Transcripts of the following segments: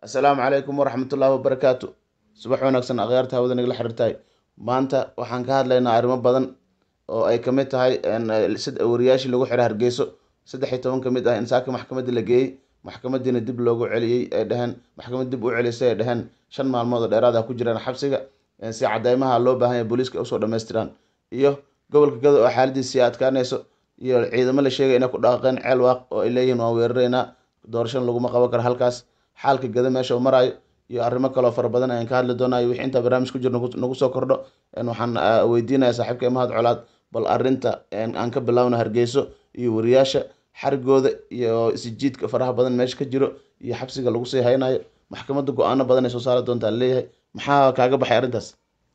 assalaamu calaykum waraxmatullaahi wabarakaatu subax wanaagsan akhyaarta hawada nagala xiriirtahay maanta waxaan ka hadlaynaa arrimo badan oo ay kamid tahay wariyaashii lagu xiray hargeyso saddex iyo toban ka mid ah in saaka maxkamadda la geeyey maxkamadiina dib loogu celiyey ay dhaheen maxkamad dib u celisay ay dhaheen shan maalmood oo dheeraad ah ku jiraan xabsiga si cadeymaha loo baahan yahay booliiska usoo dhammaystiraan iyo gobolka gado oo xaaladiisii adkaanayso iyo ciidamo la sheegay inay ku dhaqaqeen ceel waaq oo ay leeyihiin waan weeraraynaa doorashan laguma qaban karo halkaas xaalka gado meesha uu maraayo iyo arrimo kaloo fara badan ayaan ka hadli doonaa iyo wixii intaa barnaamij ku jiro nagu soo kordho waxaan weydiinaya saaxiibka mahad colaad bal arrinta aan ka bilaawna hargeyso iyo wariyaasha xarigooda iyo isijiidka faraha badan meesha ka jiro iyo xabsiga lagu sii haynayo maxkamadda go-aano badan ay soo saari doontaa leeyahay maxaa kaaga baxay arrintaas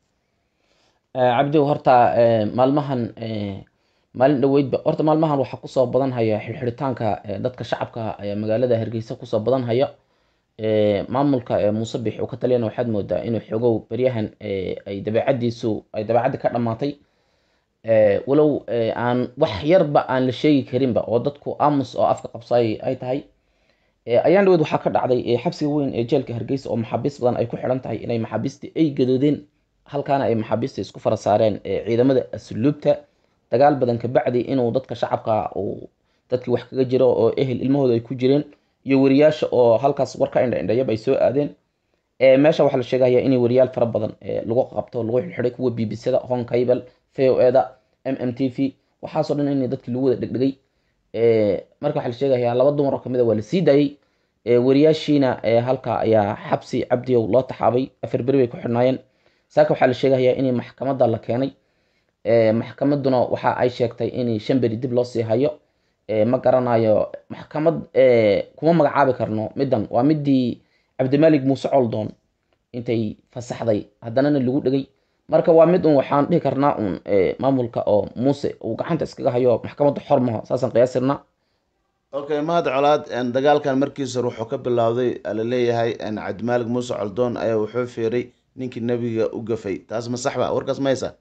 cabdiw horta maalmahan maalin dhaweydba horta maalmahan waxaa kusoo badan haya xirxiritaanka dadka shacabka magaalada hargeysa kusoo badan haya maamulka muuse bix uu ka taliyana waxaad moodaa inuu xoogow beryahan ay dabeecadiisu ay dabeecaddi ka dhammaatay walow aan wax yarba aan la sheegi karinba oo dadku aamus oo afka qabsaay ay tahay ayaan dhaweyd waxaa ka dhacday xabsiga weyn ee jeelka hargeysa oo maxaabiis badan ay ku xidhan tahay inay maxaabiistii ay gadoodeen halkaana ay maxaabiista isku fara saareen ciidamada asluubta dagaal badan kabacdi inuu dadka shacabka uu dadkii wax kaga jiro oo ehel ilmahooda ay ku jireen iyo wariyaasha oo halkaas warka indha indhayaba ay soo aadeen meesha waxaa la sheegaya in wariyaal fara badan lagu qabto lagu xidhay kuwa b b c da hon cable v o e da m m t v waxaasoo dhan in dadkii lagu wada dhegdhegay marka waxaa la sheegaya laba dumar oo kamid a waa la sii daayey wariyaashiina halka ayaa xabsi cabdiyow loo taxaabay afar beri bay ku xidhnaayeen saaka waxaa la sheegaya in maxkamadda la keenay maxkamaduna waxa ay sheegtay in shan beri dib loo sii hayo ma garanayo maxkamad kuma magacaabi karno middan waa midii cabdimaalig muuse coldoon intay fasaxday haddanana lagu dhegay marka waa mid un waxaan dhihi karnaa un maamulka oo muuse uu gacanta iskaga hayo maxkamadda xor maho saasaan qiyaasirnaa okay mahad colaad dagaalkan markiis hore wuxuu ka bilowday laleeyahay cabdimaalig muuse coldoon ayaa wuxuu fiiray ninkii nebiga u gafay taas ma saxba warkaas ma haysaa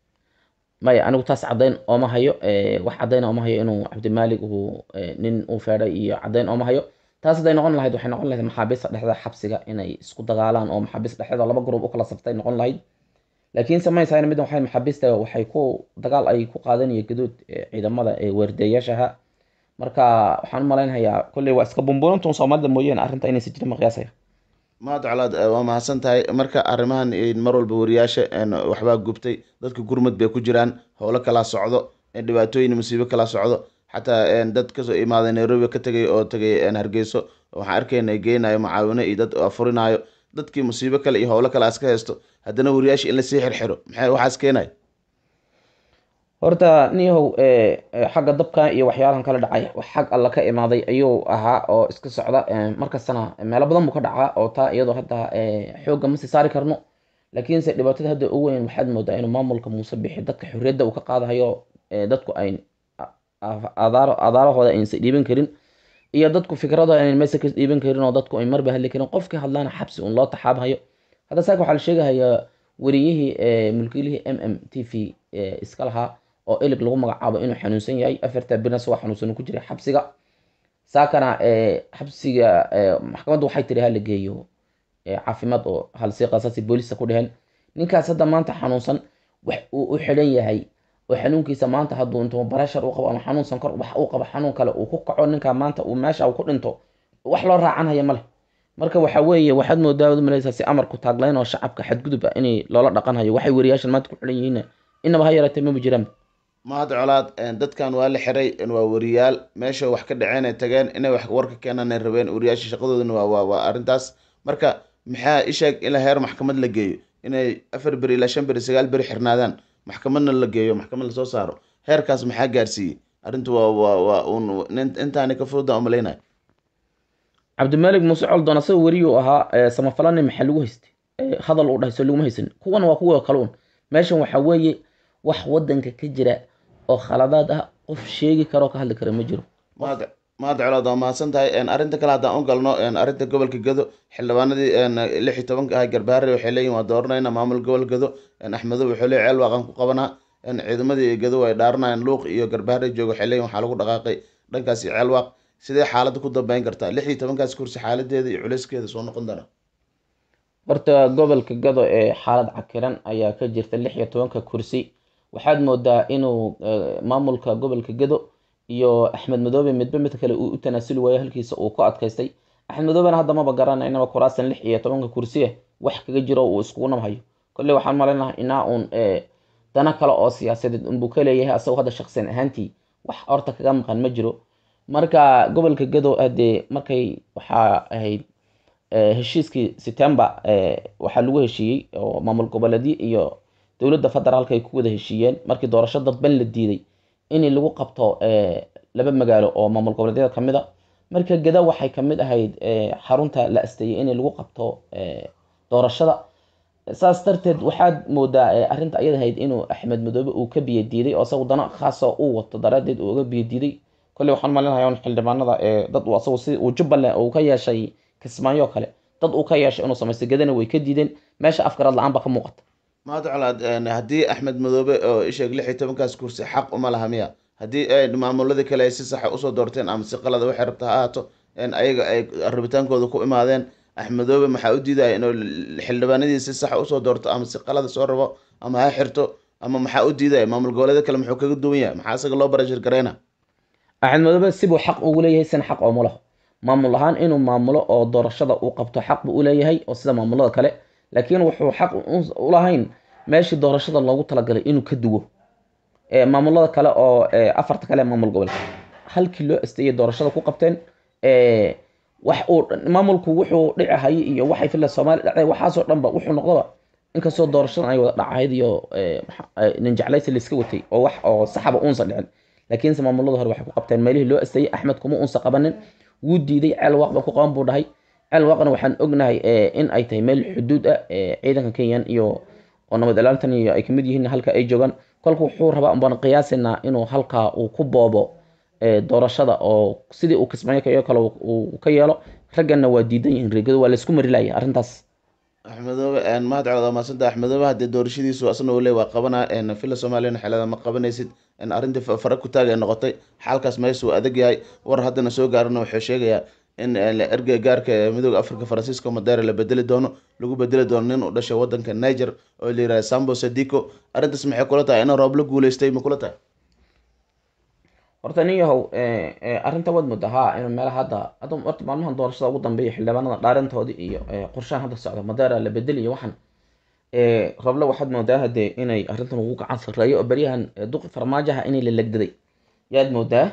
maya anigu taas caddayn ooma hayo wax caddayn ooma hayo inuu cabdimaalig uu nin uu feedhay iyo caddayn ooma hayo taas hadday noqon lahayd waxay noqon lahayd maxaabiista dhexda xabsiga inay isku dagaalaan oo maxaabiista dhexdeeda laba gruub u kala saftay noqon lahayd laakiin samaysayn middan waxay maxaabiista waxay ku dagaal ay ku qaadanaya gadood ciidamada weerdeeyaashaha marka waxaan u malaynayaa kolley waa iska bumbuunintuun soomaalida mooyaane arrinta inaysa jirin ma qiyaasaya mahad colaad waa mahadsan tahay marka arrimahan mar walba wariyaasha waxbaa gubtay dadka gurmud bay ku jiraan howlo kala socdo dhibaatooyin musiibo kala socdo xataa dad kasoo imaaday nairobi ka tegay oo tegay hargeyso waxaan arkayna geynayo macaawino iyo dad afurinayo dadkii musiibo kale iyo howlo kale aska haysto haddana wariyaasha in lasii xirxiro maxay waxaas keenay horta niyahow xagga dabka iyo waxyaalahan kala dhacay xag alla ka imaaday ayuu ahaa oo iska socda markastana meelo badan buu ka dhacaa oo taa iyadoo hadda xoogga ma sii saari karno laakiinse dhibaatada hadda ugu weyn waxaad moodaa inuu maamulka muuse bixi dadka xorriyadda uu ka qaadahayo dadku ay adaarahooda aynsa dhiiban karin iyo dadku fikradooda aynan meesa ka dhiiban karin oo dadku ay marba hadli karin qofkii hadlaana xabsi un loo taxaabhayo hadda saaka waxaa la sheegahayaa wariyihii mulkiilihii m m t v iska lahaa oo elig lagu magacaabo inuu xanuunsan yahay afarta birna waa xanuunsan ku jiray xabsiga saakana xabsiga maxkamaddu waxay tiri hala geeyo caafimaad oo halsi qasaasi booliska ku dheheen ninkaas hadda maanta xanuunsan wax uu u xidhan yahay oo xanuunkiisa maanta hadduu intuu barashar u qabo ama xanuun sankor wax uu qabo xanuun kale uu ku kaco ninka maanta uu meesha uu ku dhinto wax loo raacanhaya male marka waxa weeye waxaad moodaa malaysaa si amarku taaglayn oo shacabka xadgudub ah inay loola dhaqanhayo waxay wariyaashan maanta ku xidhan yihiin inaba ha yaraatee maba jiraan mahad colaad dadkan waa la xiray waa wariyaal meesha wax ka dhaceen ay tageen inay wax warka keenaan ay rabeen wariyaasha shaqadoodana waa waa arrintaas marka maxaa isheeg in heer maxkamad la geeyo inay afar beri ilaa shan beri sagaal beri xirnaadaan maxkamadna la geeyo maxkamad lasoo saaro heerkaas maxaa gaarsiiyey arrintu waa waa waa un intaani ka fududa umalaynaya cabdimaalig muuse coldoon asaga weriyuu ahaa samafalani maxaa lagu haystay hadal uu dhahay soo laguma haysan kuwan waa kuwa kale un meeshan waxaa weeye wax wadanka ka jira oo khaladaad ah qof sheegi karoo ka hadli kara ma jiro mahad mahad colaad waa mahadsan tahay arrinta kale haddaan u galno arrinta gobolka gado xildhibaanadii lix iyo tobanka ahay garbaare waxay leeyihin waa dooranayna maamul gobol gado axmedow wuxuu leeyahy ceel waaqan ku qabanaa ciidamadii gado ay dhaaranayaan luuq iyo garbaare jooga waxay leeyihin waxaa lagu dhaqaaqay dhankaasi ceel waaq sidee xaaladda ku dambeyn kartaa lix iyo tobankaas kursi xaaladeeda iyo culeyskeeda soo noqon doona horta gobolka gado ee xaalad cakiran ayaa ka jirta lix iyo tobanka kursi waxaad moodaa inuu maamulka gobolka gado iyo axmed madoobe midba mid kale uu u tanaasuli waayo halkiisa uu ku adkaystay axmed madoobena hadda maba garanaynaba kuraasan lix iyo tobanka kursiya wax kaga jiro uu iskugu nabhayo kolley waxaan malaynaha inaa uun dana kale oo siyaasadeed unbuu ka leeyahay asagoo hadda shaqsiyan ahaantii wax horta kaga maqan ma jiro marka gobolka gado hadee markay waxaa ahayd heshiiskii september waxaa lagu heshiiyey oo maamul goboleedyo iyo dowladda federaalka ay ku wada heshiiyeen markii doorasho dadban la diiday in lagu qabto laba magaalo oo maamul goboleedyada kamid a marka gada waxay kamid ahayd xarunta la asteeyay in lagu qabto doorashada saas darteed waxaad moodaa arrinta ayad ahayd inuu axmed madoobe uu ka biyo diiday oo isagu dana khaasa uu wato daraadeed uu uga biyo diiday kolley waxaan malinaya un xildhibaanada ee dad uu asagu si uu jubbaland uu ka yeeshay kismaayo kale dad uu ka yeeshay inuu samaysto gadana way ka diideen meesha afgarad la-aan ba ka muuqata maad colaad haddii axmed madoobe oo isheeg lix iyo tobankaas kursi xaq uma laha miya haddii ay maamuladii kale ay si saxa usoo doorteen ama si qalada waxay rabta ha ahaato ayaga ay rabitaankooda ku imaadeen axmedoobe maxaa u diidaya inuu xildhibaanadii si saxa usoo doorto ama si qalada soo rabo ama ha xirto ama maxaa u diidaya maamul goboleeda kale muxuu kaga duwan yahay maxaa isaga loo barashir gareyna axmed madoobe sibuu xaq ugu leeyahay sina xaq ooma laho maamul ahaan inuu maamulo oo doorashada uu qabto xaq buu uleeyahay oo sida maamulada kale laakiin wuxuu xaq ulahayn meeshii doorashada loogu talagalay inuu ka duwo maamulada kale oo afarta kale maamul gobolka halkii loo asteeyay doorashada ku qabteen wax uu maamulku wuxuu dhici hayay iyo waxay fila soomaaliya dhacday waxaasoo dhanba wuxuu noqdaba inkastoo doorashadan ay wada dhacayd iyo nin jeclaysi laiska watay oo wax oo saxaba uunsa dhicin laakiinse maamulada hore waxay ku qabteen meelihii loo asteeyay axmed kuma uunsa qabanin wuu diiday ceel waaq ba ku qaban buu dhahay ceel waaqna waxaan ognahay in ay tahay meel xuduud ah ciidanka kenyan iyo oo nabad ilaalintan iyo ay kamid yihiin halka ay joogaan kolka wuxuu rabaa unbaan qiyaasinaa inuu halkaa uu ku boobo doorashada oo sidii uu kismaayo kayo kale uu ka yeelo ragganna waa diidan yihiin reegado waa laysku mari laaya arrintaas axmedoobe mahad colaad maasanta axmedoobe haddii doorashadiisu asna uu le waa qabanaa fila soomaaliyana xelada ma qabanaysid arrintii fara ku taag ay noqotay xaalkaas meesha uu adag yahay war haddana soo gaarana wuxuu sheegayaa in ergey gaarka ee midooda africa francisco madera la bedeli doono lagu bedeli doono nin u dhashay wadanka niger oo la yihahda sambo sadico arrintaas maxay kula tahay ina roob la guuleystay ma kula tahay horta nin yahow arrinta waad moodaa ha inuu meelaha hadda hadda horta maalmahan doorashada ugu dambeeya xildhibaanada dhaarintoodii iyo qorshahan hadda socda madera la bedel iyo waxan roble waxaad moodaa hadee inay arrintan ugu gacan sarreeyo oo beryahan duqi farmaajaha inay la legdaday yaad moodaa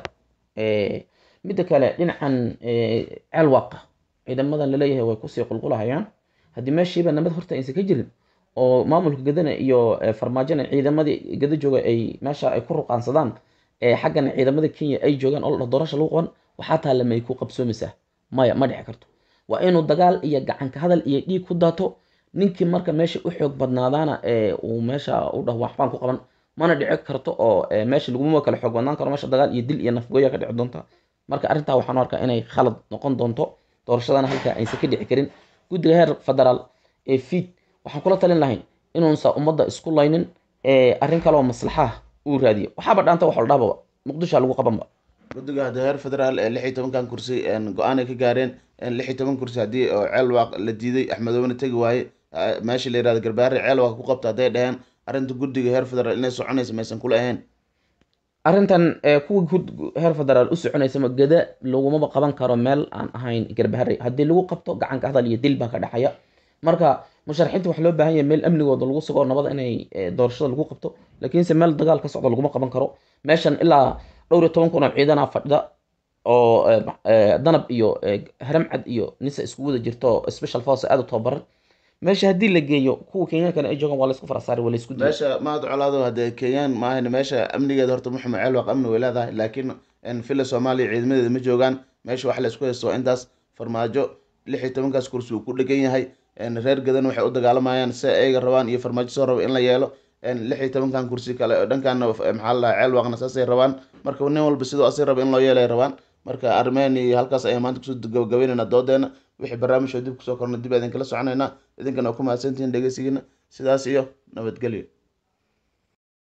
midda kale dhinacan ceelwaaqa ciidamadan laleeyahay way kusii qulqulahayaan haddii meeshiiba nabad horta aysan ka jirin oo maamulka gadana iyo farmaajona ciidamadii gada jooga ay meesha ay ku ruqaansadaan xaggana ciidamada kenya ay joogaan oo doorasha lagu qaban waxaa taalla may ku qabsoomaysaa maya ma dhici karto waa inuu dagaal iyo gacanka hadal iyo dhiig ku daato ninkii marka meesha u xoog badnaadaana uu meesha u dhah waxbaan ku qaban mana dhici karto oo meesha laguma kala xoog badnaan karo meesha dagaal iyo dil iyo nafgooya ka dhici doonta marka arrintaa waxaan arkaa inay khalad noqon doonto doorashadana halkaa aysan ka dhici karin guddiga heer federaal ee fiid waxaan kula talin lahayn inuunsa ummadda isku laynin arrin kaleoo maslaxaha uu raadiyo waxaaba dhaanta wax ladhababa muqdisho lagu qabanba guddiga hadda heer federaal ee lix iyo tobankan kursi go-aan ay ka gaareen lix iyo toban kursi haddii oo ceel waaq la diiday axmedoobena tegi waaye meesha la yirahdo garbaare ceel waaq ku qabta hadday dhaheen arrinta guddiga heer federaal inay soconaysa maysan kula ahayn arrintan kuwa heer federaal u soconaysama gada lagumaba qaban karo meel aan ahayn garbahare haddii lagu qabto gacanka hadal iyo dil baa ka dhexaya marka musharaxiinta waxaa loo baahan yahay meel amnigooda lagu sugo nabada inay doorashada lagu qabto laakiinse meel dagaal ka socda laguma qaban karo meeshan ilaa dhowr iyo toban kun oo ciidana fadhida oo danab iyo haramcad iyo nisa isku wada jirto special force aada u tababaran meesha haddii la geeyo kuwa kenyankana ay joogaan waa laysku farasaari waa laysku meesha mahad colaado hadee kenyaan maahan meesha amnigeeda horta muxume ceel waaq amni way leedahay laakiin fila soomaaliya ciidamadeeda ma joogaan meesha wax la isku haysto waa intaas farmaajo lix iyo tobankaas kursi uu ku dhegan yahay reer gadan waxay u dagaalamayaan si ayaga rabaan iyo farmaajo soo raba in la yeelo lix iyo tobankan kursi kale dhankaana maxaa la ceel waaqna saasay rabaan marka nin walba sidoo asay raba in loo yeelay rabaan marka armeen iyo halkaas ayaan maanta kusoo gabagabeynayna doodeena wixii barnaamijoo dib kusoo korna dib idin kala soconaynaa idinkana waa ku mahadsantihiin dhegeysigiina sidaas iyo nabadgelyo